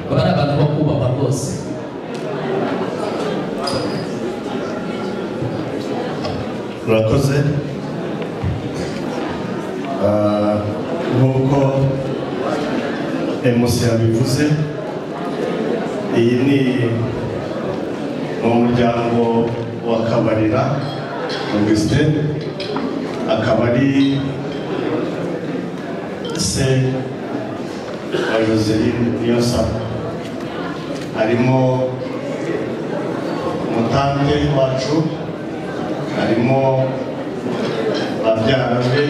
baba ari abantu bo kubahwa rwose murakoze Ah, nk'uko emusi yabivuze iyi ni ni umuryango wa kabarira augustin akaba ari se wa joseline niyosa harimo umutante wacu harimo babyara be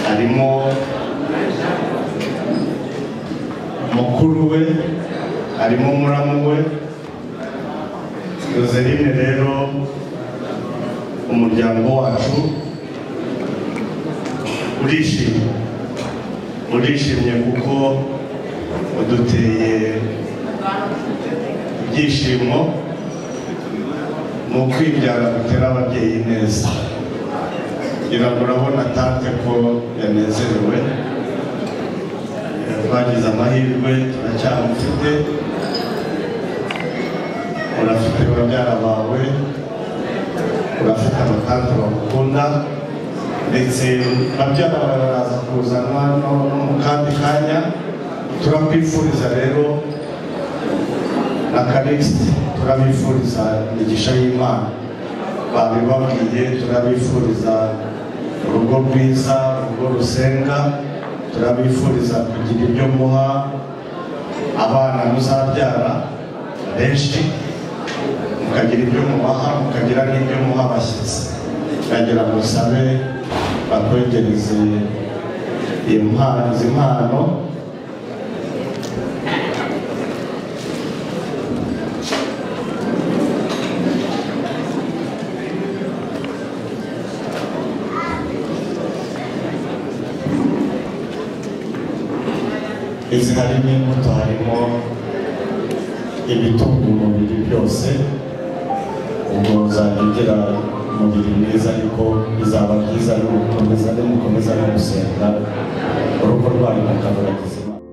harimo mukuru we harimo muramu we yoseline rero umuryango wacu urishimye urishimye kuko uduteye ibyishimo ni ukwibyara gutera ababyeyi neza ngira ngo urabona tante ko yanezerewe twagize amahirwe turacyamufite urafite babyara bawe urafite abatante bagukunda ndetse babyara bawe baraza kuzanwa no no mu kandi kanya turakwifuriza rero na Calixte turabifuriza imigisha y'Imana babibabwiye turabifuriza urugo rwiza urugo rusenga turabifuriza kugira ibyo muha abana muzabyara benshi mukagira ibyo mubaha mukagira n'ibyo muha abashyitsi ndagira ngo sabe bakwegereze impano izi mpano izi harimo imbuto harimo ibitunga umubiri byose ubwo uzajya ugira umubiri mwiza ariko bizaba byiza nimukomeza nimukomeza no gusenga urugo rwanyu mukarubagiza imana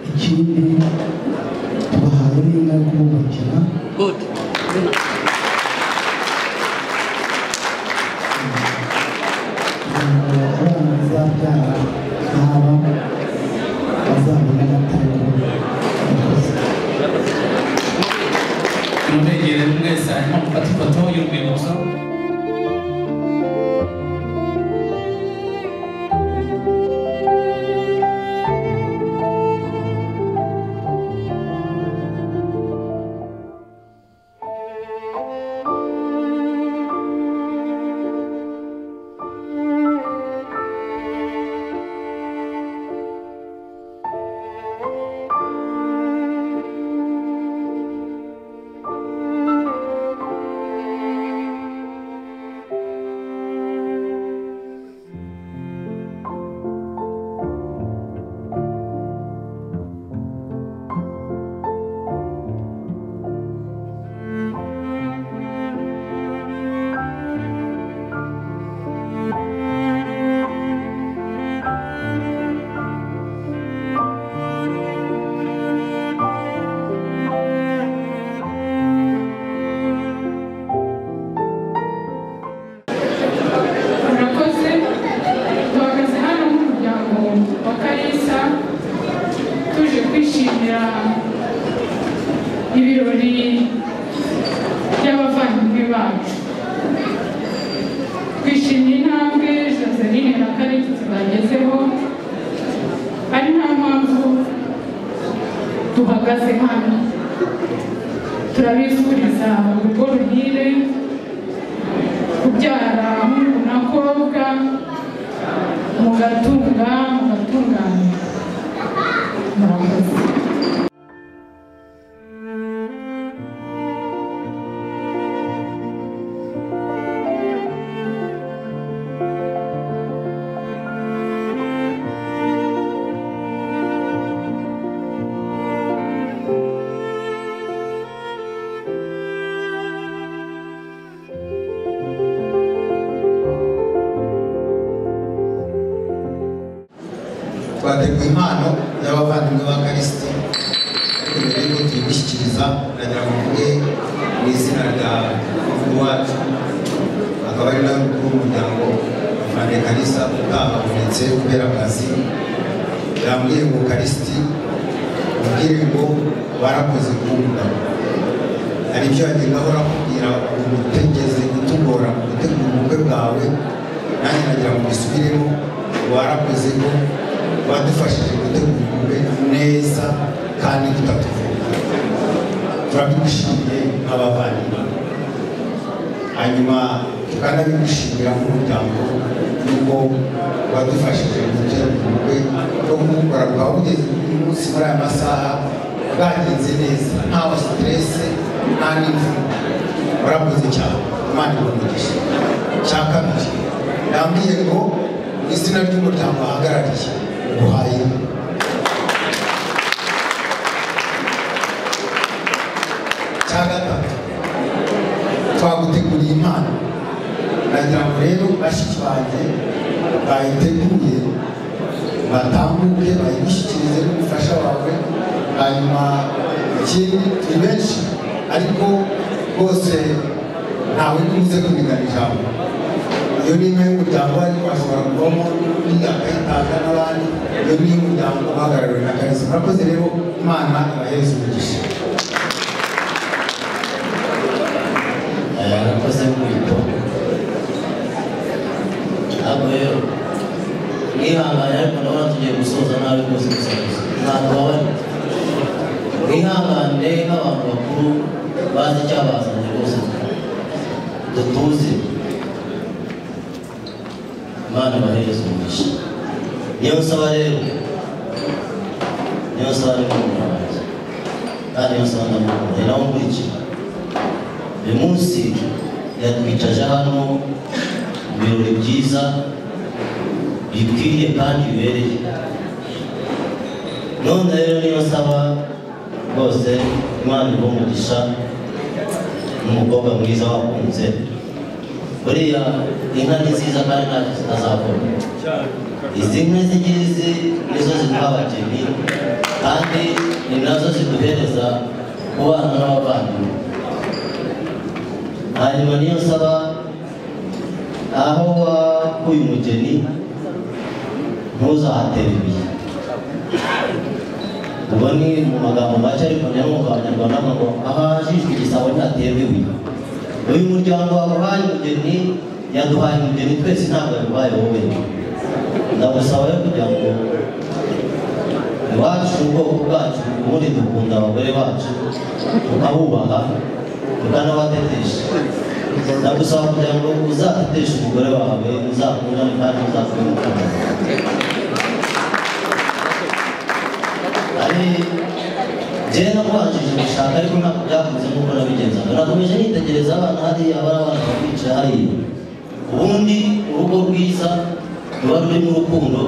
ikindi tubahaye n'inka yo kububakira Good. kugira ngo abana bazabyara nk'aba bazabone amatangira yakoze mubegere mwese hanyuma mufate ifoto y'urwibutso murakoze duhagaze hano nk'umuryango wa karisa tuje kwishimira ibirori by'abavandimwe bacu twishimiye intambwe joseline na karisa bagezeho ari nta mpamvu duhagaze hano turabifuriza urugo ruhire kubyara umuhungu na kobwa mugatunga mugatunganya murakoze twateguye impano y'abavandimwe ba karisiti ariko tuyigushyikiriza nagira ngo mvuge mu izina rya mukuru wacu akaba ari nawe mukuru w'umuryango afande karisa utababonetse kubera akazi yambwiye ngo karisiti mubwire ngo barakoze kuwunda hari ibyo wagenda ahora akubwira ubu utegeze kutugora mu gutegura ubukwe bwawe nanjye nagira ngo mbisubiremo warakoze ko wadufashije gutegura ubukwe neza kandi tutatuvuga turabigushimiye nk'abavandimwe hanyuma tukanabigushimira nk'umuryango nuko wadufashije gutegura ubukwe no kumukora bwawe ugeze uyu munsi muri aya masaha bwagenze neza ntawe siterese nta n'imvune warakoze cyane imana ibumugisha cya kabiri yambwiye ngo mu izina ry'umuryango ahagarariye guhaye cya gatatu twaguteguriye impano nagira ngo rero bashiki banjye bayiteguye batambuke bayigushyikirize n'umufasha wawe hanyuma ikindi turi benshi ariko bose ntawe ntuze kumigana ijambo iyo ni inka y'umuryango ariko hashobora kuvamo n'undi akayitanga n'abandi iyo ni iy'umuryango uhagarariwe na karisa murakoze rero imana ibahereza umugisha yarakoze nk'uko ntabwo rero mwihangane ariko ndabona tugiye gusoza nabi rwose gusoza ntabwo babari mwihangane nk'abantu bakuru bazi icyabazanye rwose dutuze imana ibahereza umugisha niyo nsaba rero niyo nsaba rero umuntu wanjye kandi niyo nsaba ndamukunda ni nawe unkurikira uyu munsi yatwicaje hano mu birori byiza bikwiriye kandi bibereye none rero niyo nsaba rwose imana iba umugisha n'umukobwa mwiza wakunze buriya inka ni nziza kandi ntacyo zitazakora izi nka z'igizi nizo ziduha abageni kandi ni nazo ziduhereza kubana n'abavandimwe hanyuma niyo nsaba aho wakuye umugeni ntuzahatere ibihe ubwo ni mu magambo make ariko niyo mu abanyarwanda ngo ahajijwe igisabo ntihaterwe ibuye uyu muryango wawe uhaye umugeni yaduhaye umugeni twese ntabwo yaduhaye wowe ndagusaba rero kugira ngo iwacu ubwoko bwacu ubundi dukunda abagore bacu tukabubaha tukanabatetesha ndagusaba kugira ngo uzateteshe umugore wawe uzakundane kandi uzakuye mu kanwa ari jyewe nakubanjije gushaka ariko ntabwo byakunze nk'uko nabigenzaga nakomeje nitegereza abana hariya bari abana bakicaye hariya ubundi urugo rwiza ruba rurimo urukundo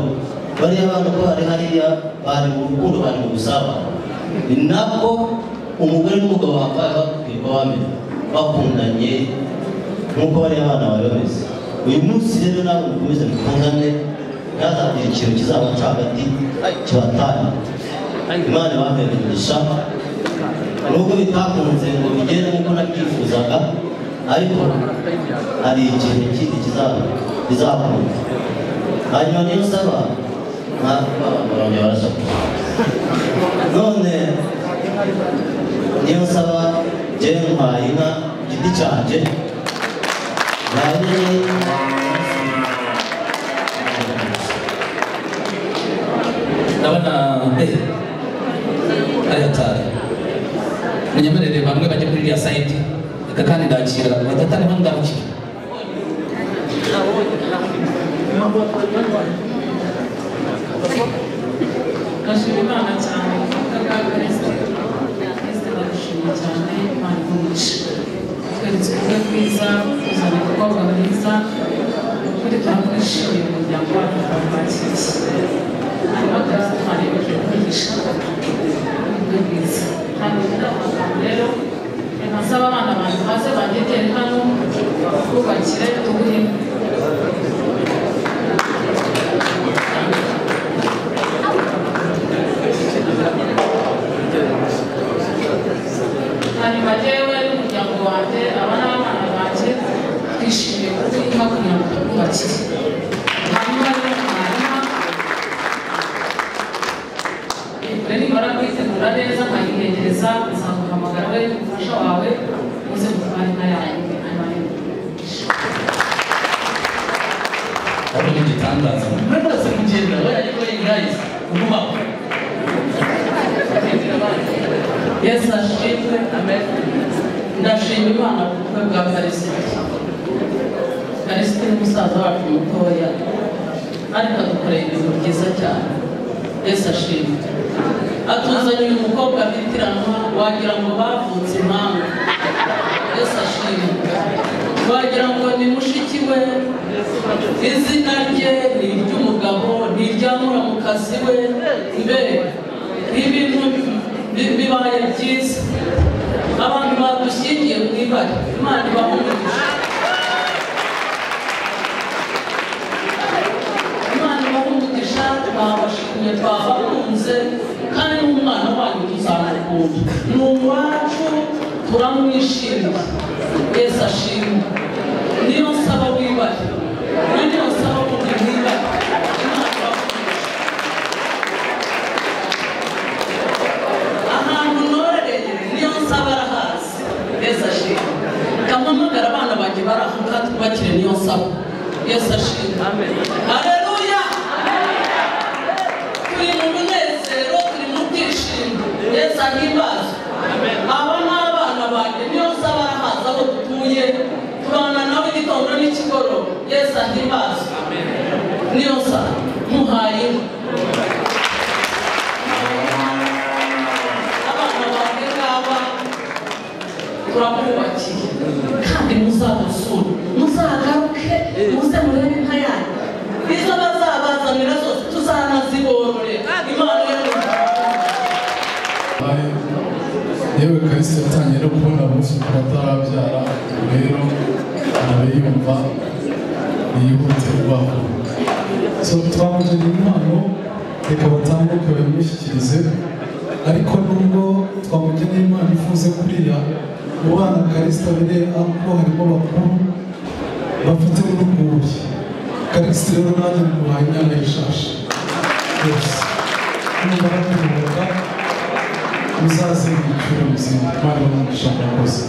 bariya bana uko bari hariya bari mu rukundo bari mu gusabana ni nabwo umugore n'umugabo wambaye bakubwirwa bamenya bakundanye nk'uko bariya bana bari bameze uyu munsi rero nawe mukomeze mukundane ntihazagire ikintu kizabaca hagati kibatanya imana ibambaye umugisha nubwo bitakunze ngo bigere nk'uko nabyifuzaga ariko hari ikintu kindi kiza- kizakunda hanyuma niyo nsaba ntabwo barongera barashaka none niyo nsaba jyewe ntwaye inka ku giti cyanjye nabonye ndabona eh, ari hatanu saidi reka kandi ndakira batatu ariho ndakira ndashima imana cyane kuko bwa kirisite kirisite ndagushima cyane imana umugisha tweretse uburyo bwiza kuzana umukobwa mwiza ukuri turakwishimiye umuryango wacu turakwakiriye hanyuma kirisite imana yemeje kwigisha uburyo bwiza hano rero amagambo rero reka nsaba abana banjye maze banyetere hano bakubakire tuguhinde hanyuma jyewe n'umuryango wanjye aba n'abana banjye twishimiye kuko urimo kugira ngo twubakire hanyuma rero mwarimu ibyo nibara kwitegura neza nkayihegereza nzaguhamagara we umufasha wawe uze gutwara inka yanyu hanyuma rero wabonye igitangaza mwese mugenda we ariko ingayisa kuguma yesu ashimwe amen ndashima imana ku bukwe bwa karisiti karisiti ni musaza wacu mutoya ariko adukoreye ibintu byiza cyane yesu ashimwe atuzaniye umukobwa bitiranwa wagira ngo bavutse impanga yesu ashimwe wagira ngo ni mushiki we izina rye ni iry'umugabo ni iryamuramukazi we mbega ibintu bi- bibaye byiza abantu badushyingiye mu ibari imana ibahumurije imana ibahumurije twabashimye twabakunze kandi n'umwana wanyu tuzamukunda ni uwacu turamwishimira yesu ashimwe niyo nsaba wibare niyo nsaba kundi wibare imana ibahumurije ahantu norereye niyo nsaba arahazi yesu ashimwe kampamagara abana banjye bari aho ngaho twubakire niyo nsaba yesu ashimwe haleluya turi mu munezero turi mu bwishimo yesu ahimbaza aba ni abana banjye niyo nsaba arahazi aho dutuye tubana nawe igitondo n'ikigoroba yesu ahimbaza niyo nsaba muhaye inka abana banjye ngaba turabubakiye kandi muzabasure muzagaruke muze murebe inka yanyu izo bazabazanira zose tuzanaziborore imana yo yewe kalisi yatangiye no kubona abenshi ku batarabyara rero nawe yumva yihutirwaho so twamujanye impano reka batambuke bayimushyikirize ariko nubwo twamujyanye impano ifuze kuriya mu bana kalisi abire ariko harimo bakuru bafite n'urwuri kalisi rero nanjye mubaye inyana y'ishashi yose nimara kuruhuka muzaze mwicure muzima twari bamushaka rwose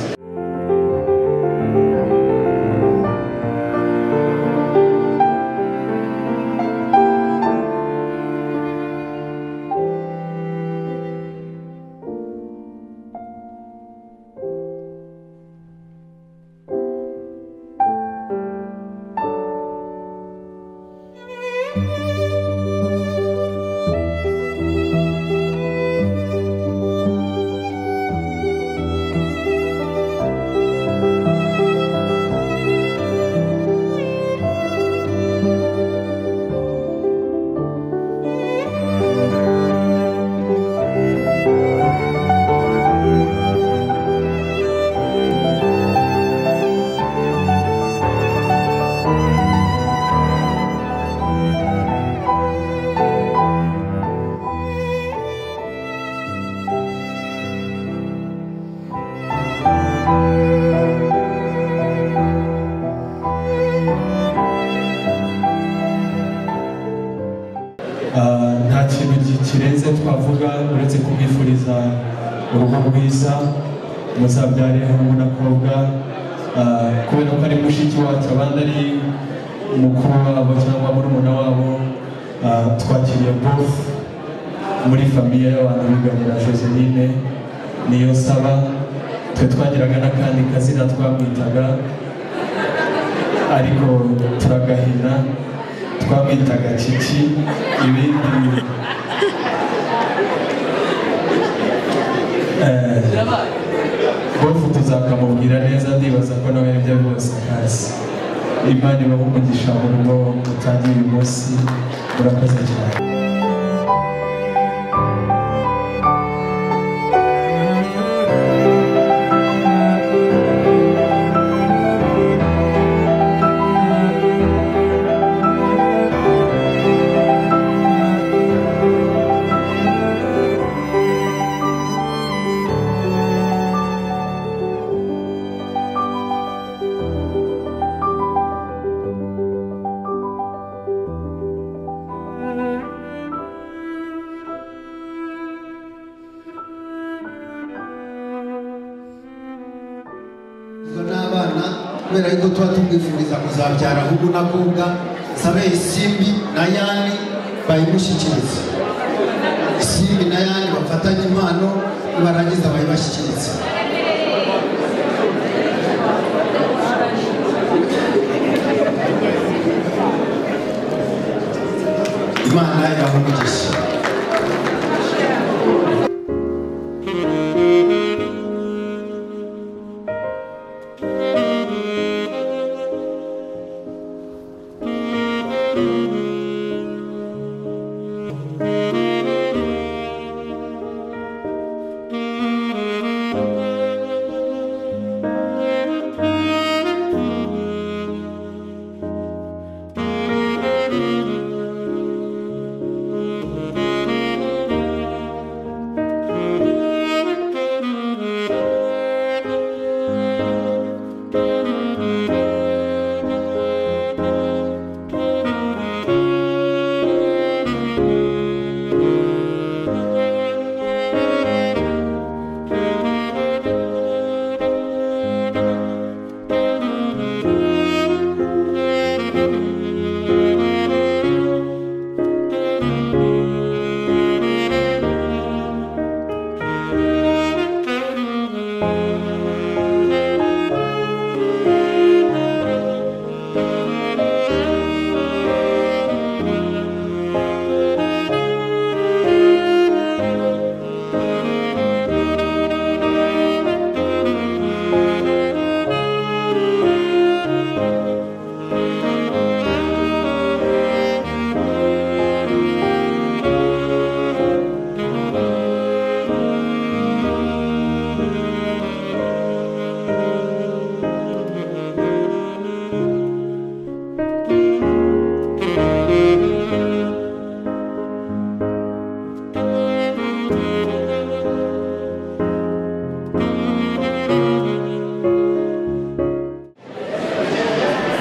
Ah, nta kintu gi- kirenze twavuga uretse kumwifuriza uruhu rwiza muzabyare hamwe n'akobwa Ah, kubera ko ari mushiki wacu abandi ari mukuru wabo cyangwa murumuna wabo ah, twakiriye both muri famiye y'abantu biganira joseline niyo saba twe twagiraga n'akandi kazina twamwitaga ariko turagahina twamwitaga kiki ibindi bintu Eh, bofu tuzakamubwira neza ndibaza ko nawe ibyo byose hasi imana ibahe umugisha mu rugo mutangiye uyu munsi murakoze cyane ubwo n'abana kubera yuko tuba tumwifuriza kuzabyara ahubwo n'akobwa sabe isimbi na yani bayimushyikirize isimbi na yani bafatanye impano nibarangiza bayibashyikirize imana ibaha umugisha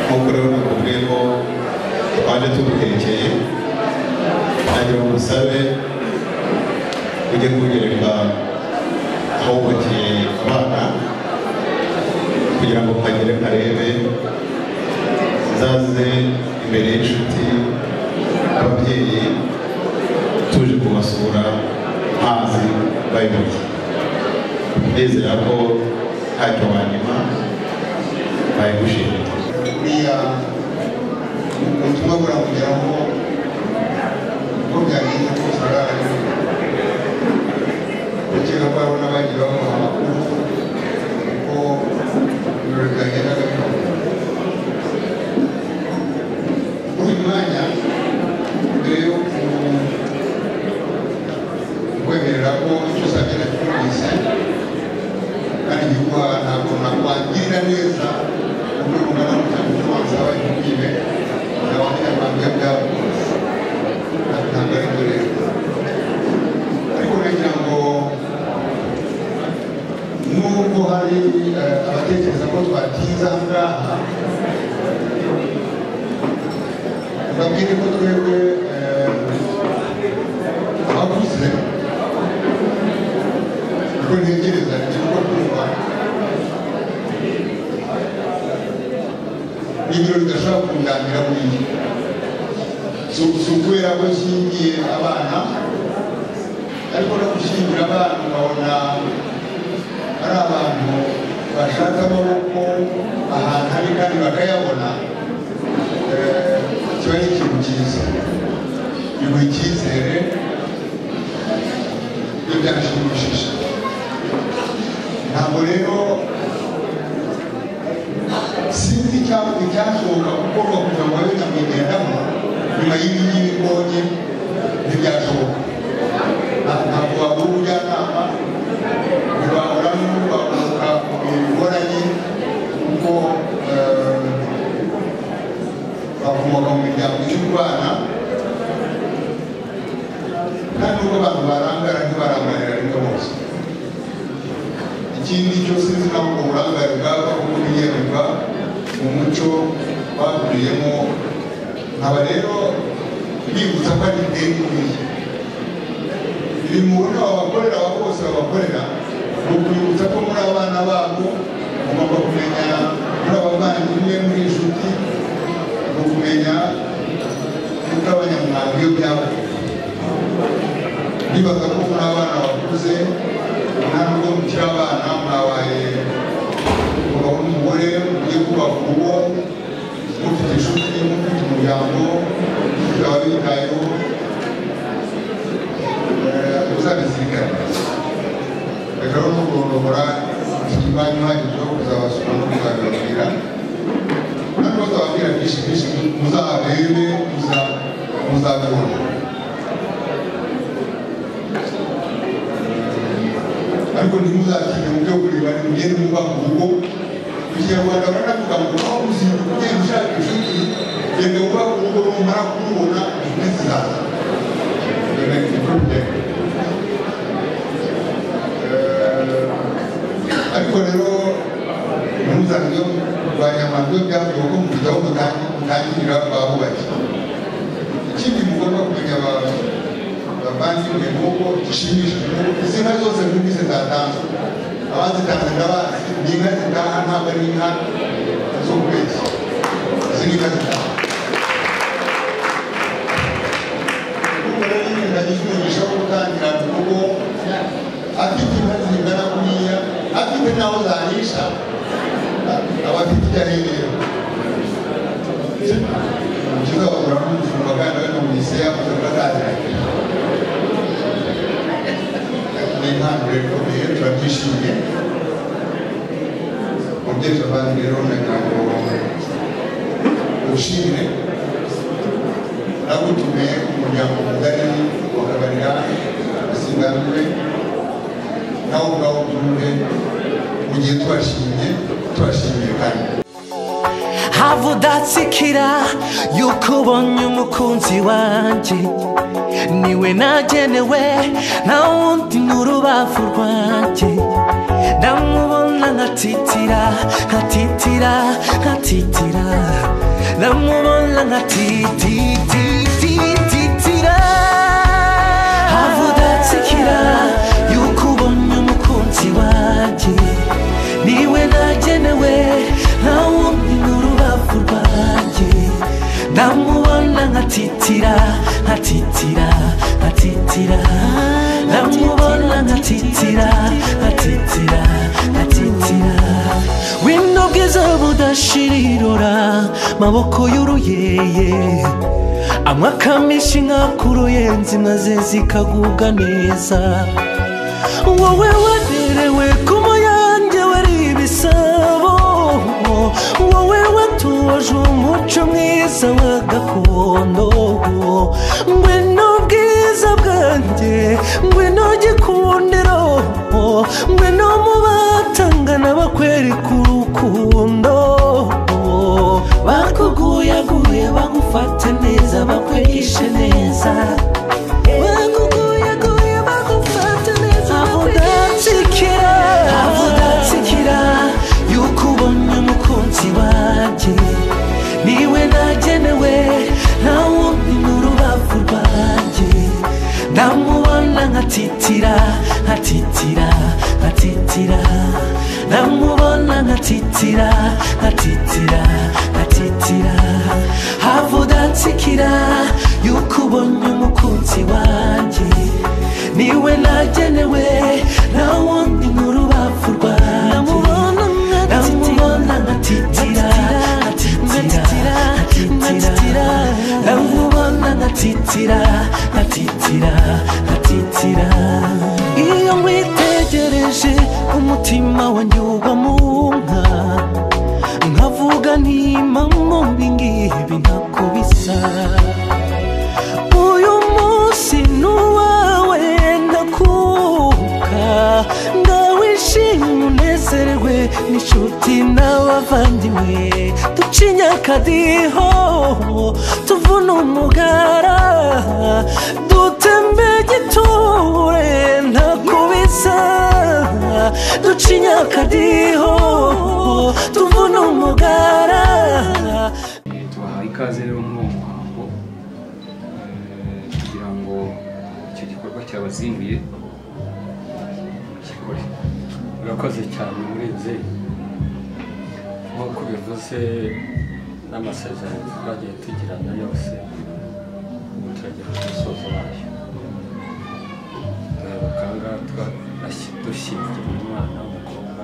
nk'uko rero nakubwiye ko twaje tugutekeye nagira ngo usabe ujye kugererwa aho wubakiye abana kugira ngo kagere karebe zaze imbere y'inshuti ababyeyi tuje kubasura mazi bayoboye ndizera ko ntacyo wanyuma bayigushimira buriya ubutumwa buramugeraho uko byagenze kose ararariwe ndakeka ko hari n'abandi bamuha amakuru uko ibirori byagendaga bikorwa muri uyu mwanya mbere yo kwemerera ko icyo uzagenda cyumvise kandi igikuha ntabwo nakwangirira neza umuntu ungana n'umutima wanjye wabaye nk'ubwibe nawe abanyarwanda bwabo bose ntabwo ari byo rero ariko nagira ngo nubwo hari eh, abatekereza ko twatinze aha ngaha mbabwire ko twebwe eh, abakuze niko ntekereza ni ko twumva ibiro bidashobora kunganira buriya si ukubera ko nshingiye abana ariko no gushingira abana ukabona ari abantu bakayabona eh, kiba ari ikintu cyiza biguha icyizere iyo byanashimishije ntabwo rero sinzi icyavuga icyashoboka gukorwa kugira ngo babe nyakwigendamo nyuma y'ibi ngibi mbonye ntibyashoboka Nta- ntabwo wabura ubujyanama ntibahura n'urwabuka ku bintu bigoranye kuko eh, bakomoka mu miryango y'urwana kandi nubwo abantu barangara ntibarangarira rimwe bose ikindi cyo sinzi naho ubwo burangare bwaba kuko biyemerwa mu muco bakuriyemo nkaba rero bibutsa ko ari ideni buriya ibi mubona abakorera abo bose babakorera ni ukubibutsa ko muri abana babo mugomba kumenya muri abavandimwe muri inshuti ni ukumenya kugabanya umwanda iyo byabaye bibaza ko muri abana bakuze nta nubwo mukiri abana mwabaye umugabo n'umugore mugiye kubaka urugo mufite inshuti mufite umuryango bikaba bitayeho uzabisikana reka rero nugorora ikibanyi uhagije wo kuzabasura no kuzabibabwira kandi bazababwira byinshi byinshi muzabarebe muza- muzabibona ariko ntimuzakine mu byo kureba nimugende mwubaka urugo mu kinyarwanda baranavuga ngo aho muzinduka ugenda ushaka inshuti genda wubaka urugo numara kurubona inshuti zizaza ariko rero ntuzajye kurwanya abantu iyo byavuye ko mufite aho mutangirira bahubatse ikindi mugomba kumenya abantu bavandimwe nk'uko gishimishije n'uko izi nka zose numvise zatanzwe abazitanze ndabazi ni inka zitaha ntabwo ari inka zo kubeshya izi ni inka zitaha Kumbe rero nyine ndagizwe umugisha wo gutangira mu rugo afite inka zingana kuriya afite n'aho zarisha aba afite icyo aherera ukiza bagura n'umufumba kandi bano mu isi yakoze ngo azaziranye ni impano rero ikomeye turabyishimiye mubyeyi abandi rero nagira ngo ushimire nagutumiye umuryango mugari wakabarira usiganwe nawe ubwawe ubyumve mu gihe tubashimye tubashimiye kandi havudatsikira yuko ubonye umukunzi wanjye niwe nagenewe nta wundi n'urubavu rwanjye ndamubona nkatitira nkatitira nkatitira ndamubona nkatititititira havudatsikira yuko ubonye umukunzi wanjye niwe nagenewe nta wundi n'urubavu rwanjye ndamubona nkatitira nkatitira nkatitira ndamubona nkatitira nkatitira nkatitira wenda ubwiza budashirirora maboko y'uruyeye anywa akamishi nk'akuruyenzi maze zikagubwa neza wowe waderewe ku muyange wari ibisabo wowe watoje umuco mwiza wa gakondo ngwino bwiza bwanjye ngwino gikundiro ngwino mu batangana bakwereka urukundo bakuguyaguye bagufata neza bakwigishe neza bakuguyaguye bagufata neza bakudatsikira avudatsikira yuko ubonye umukunzi wanjye niwe nagenewe nta wundi n'urubavu rwanjye ndamubona nkatitira nkatitira nkatitira ndamubona nkatitira nkatitira nkatitira havudatsikira yuko ubonye umukunzi wanjye niwe nagenewe nta wundi n'urubavu rwanjye ndamubona nkatitira nkatitira umutima wanjye uba mu nka nkavuga ntimamo ibingibi ntabwo bisa uyu munsi ni uwawe ndakuka ndawishimye unezerwe n'inshuti n'abavandimwe duca inyakadiho tuvuna umugara dutembe giture ntakubisa duca inyakadiho tuvuna umugara tubahaye ikaze rero muri uwo muhango eh, kugira ngo icyo gikorwa cyabazinduye mukikore murakoze cyane murenze nk'uko bivuze n'amasezerano twagiye tugirana yose ubu turagera ku musozo wayo Eh, bakanga twa- nasi- dushyingiye umwana w'umukobwa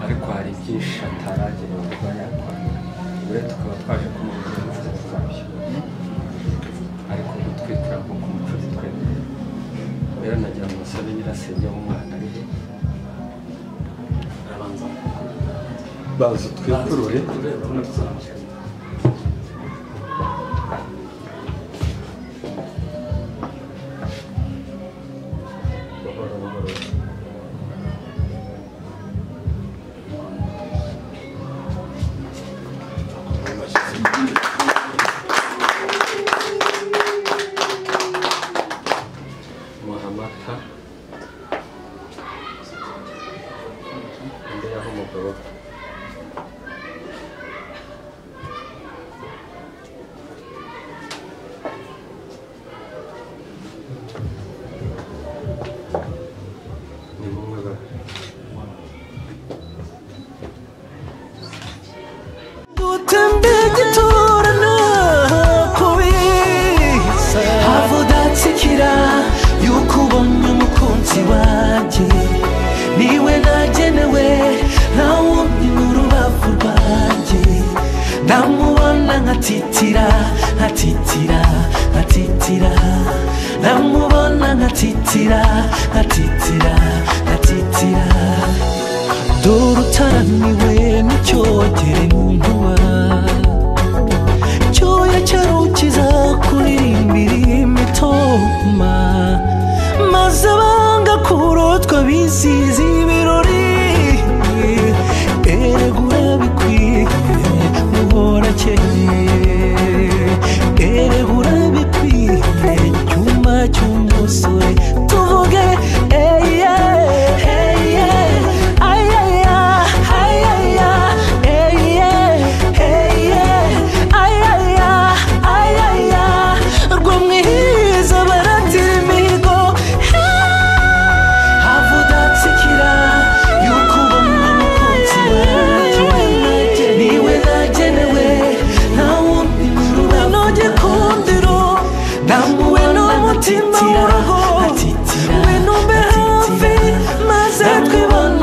ariko hari byinshi ataragenewe kuba yakora we tukaba twaje kumubwira inzira zabyo ariko ubu twitwa nko ku mucuzi twebwe rero nagira ngo musabe nyirasenge w'umwana ari he arabanza baza twikurure muhamata imbere yaho umugabo ni mumwe ba- dutembe gitura ntakubisa have udatsikira yuko ubonye umukunzi wanjye niwe nagenewe ntawundi n'urubavu rwanjye namubona nkatitira nkatitira nkatitira namubona nkatitira nkatitira nkatitira dore utaramiwe n'icyogere mu nkuba cyoya cyarukiza kuririmba irimba itoma maze abanga kurotwa bisize ibirori erega urabikwiye muhorakeye erega urabikwiye cyuma cy'umusore tuvuge eye eye ayaya ayaya eye eye ayaya ayaya rwo mwiza baratira imihigo have udatsikira yuko ubona umukunzi wanjye niwe nagenewe nta wundi kurura noge kundiro namuwe n'umutima w'urugo we numbe hafi maze twibone